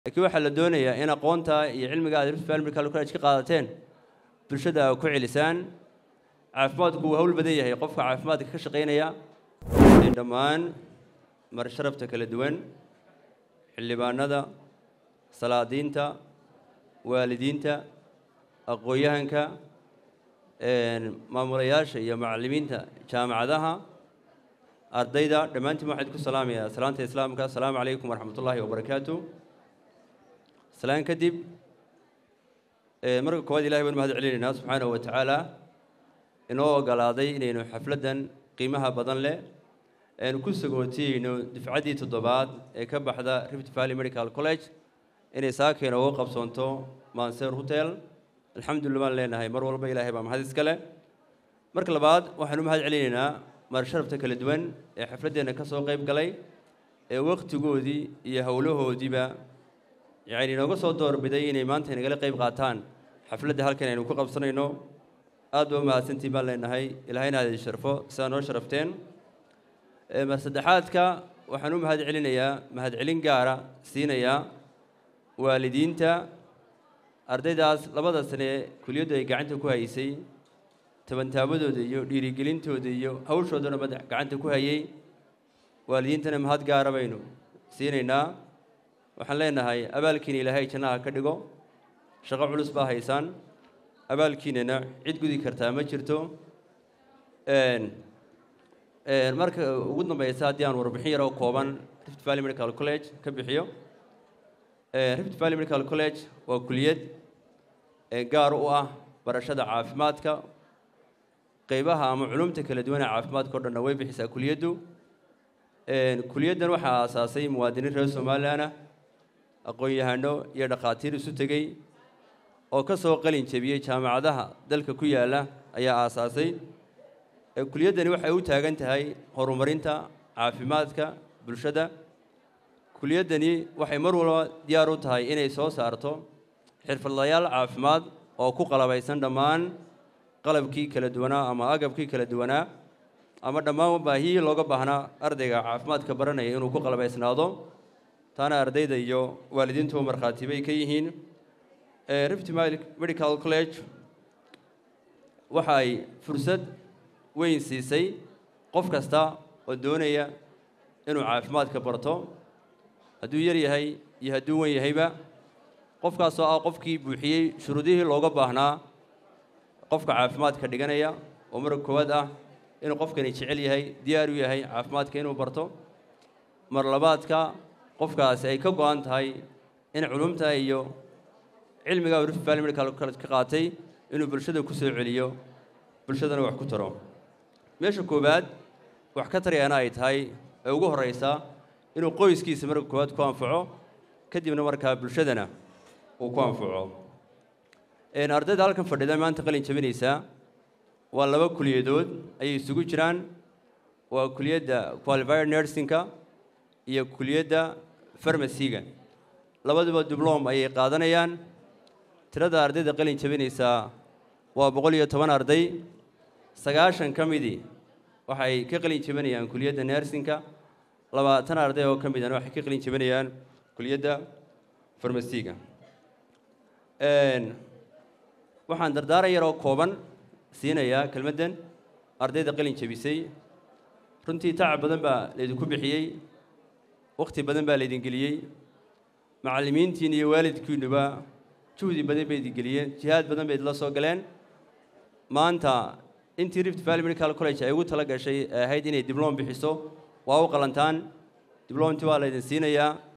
laakiin waxaa la doonayaa in aqoonta iyo cilmiga aad rift valley medical college ka qaadateen bulshada ku celisaan caafimaadku wuu hawl badan yahay qofka caafimaadka ka shaqaynaya dhammaan marsharafta kala duwan xildhibaanada salaadiinta waalidiinta aqoon-yahanka maamulayaasha iyo macallimiinta jaamacadaha ardayda dhammaantiin waxaan idinku salaamayaa salaanta islaamka asalaamu calaykum waraxmat ullaahi wabarakaatu salaan kadib marka koowaad ilahay baan mahad celinaynaa subxaanahu wa tacaala inoo ogolaaday inaynu xafladdan qiimaha badan leh aynu ku sagootiyeyno dufcaddii toddobaad ee ka baxda rift valley medical college inay saakeen uga qabsoonto manser hotel alxamdulillah baan leenahay mar walba ilaahay baa mahad iska leh marka labaad waxaanu mahad celinaynaa marsharafta kala duwan ee xafladdeenna ka soo qayb galay ee wakhtigoodii iyo howlahoodiiba yacni inooga soo doorbiday inay maanta inagala qayb qaataan xafladda halkan aynu ku qabsanayno aad ba mahadsantiin baan leenahay ilaahayna aad idin sharfo sidaa noo sharafteen mar saddexaadka waxaan u mahad celinayaa mahad celin gaara siinayaa waalidiinta ardaydaas labada sane kuliyaddu ay gacanta ku haysay tabantaabadooda iyo dhiirigelintooda iyo hawshoodana madax gacanta ku hayay waalidiintana mahad gaara baynu siinaynaa waxaan leenahay abaalkiina ilaahay jannaha ka dhigo shaqo culus baa haysaan abaalkiinana cid gudi kartaa ma jirto marka ugu dambeysa haddii aan warbixin yar oo kooban rift valley medical college ka bixiyo rift valley medical college waa kuliyad gaar u ah barashada caafimaadka qeybaha ama culumta kala duwan ee caafimaadka o dhanna way bixisaa kuliyaddu kuliyaddan waxaa aasaasay muwaadiniin reer somalilan ah aqoon-yahano iyo dhakhaatiir isu tegey oo ka soo qalin jebiyey jaamacadaha dalka ku yaalla ayaa aasaasay kuliyaddani waxay u taagan tahay horumarinta caafimaadka bulshada kuliyaddani waxay mar walba diyaar u tahay inay soo saarto xirfadlayaal caafimaad oo ku qalabaysan dhammaan qalabkii kala duwanaa ama agabkii kala duwanaa ama dhammaan baahiyii looga baahnaa ardayga caafimaadka baranaya inuu ku qalabaysnaado taana ardayda iyo waalidiintuba markhaati bay ka yihiin rift medical college waxa ay fursad weyn siisay qof kasta oo doonaya inuu caafimaadka barto hadduu yar yahay iyo hadduu wen yahayba qofkaasoo ah qofkii buuxiyey shuruudihii looga baahnaa qofka caafimaadka dhiganaya oo marka koowaad ah inuu qofkani jecel yahay diyaar u yahay caafimaadka inuu barto mar labaadka qofkaasi ay ka go-an tahay in culumta iyo cilmiga rift valley medical college ka qaatay inuu bulshada ku soo celiyo bulshadana wax ku taro meesha koowaad wax ka tarayaana ay tahay ee ugu horreysa inuu qoyskiisa marka koowaad ku anfaco kadibna markaa bulshadana uu ku anfaco ardayda halkan fadhida maanta qalin jabinaysaa waa laba kuliyadood ayay isugu jiraan waa kuliyadda qualified nursingka iyo kuliyadda farmasiga labaduba diblom ayay qaadanayaan tirada ardayda qalin jabinaysaa waa boqol iyo toban arday sagaashan ka midii waxay ka qalin jabinayaan kuliyadda nursingka labaatan arday oo ka midana waxay ka qalin jabinayaan kuliyadda farmasiga waxaan dardaaran yar oo kooban siinayaa kelmaddan ardayda qalin jabisay runtii tacab badan baa laydinku bixiyey wakhti badan baa laydin geliyey macallimiintiin iyo waalidkiinuba juhdi badan bay idin geliyeen jihaad badan bay idinla soo galeen maanta intii rift valley medical college ay ugu tala gashay ee ahayd inay diblom bixiso waa u qalantaan diblomtii waa laydin siinayaa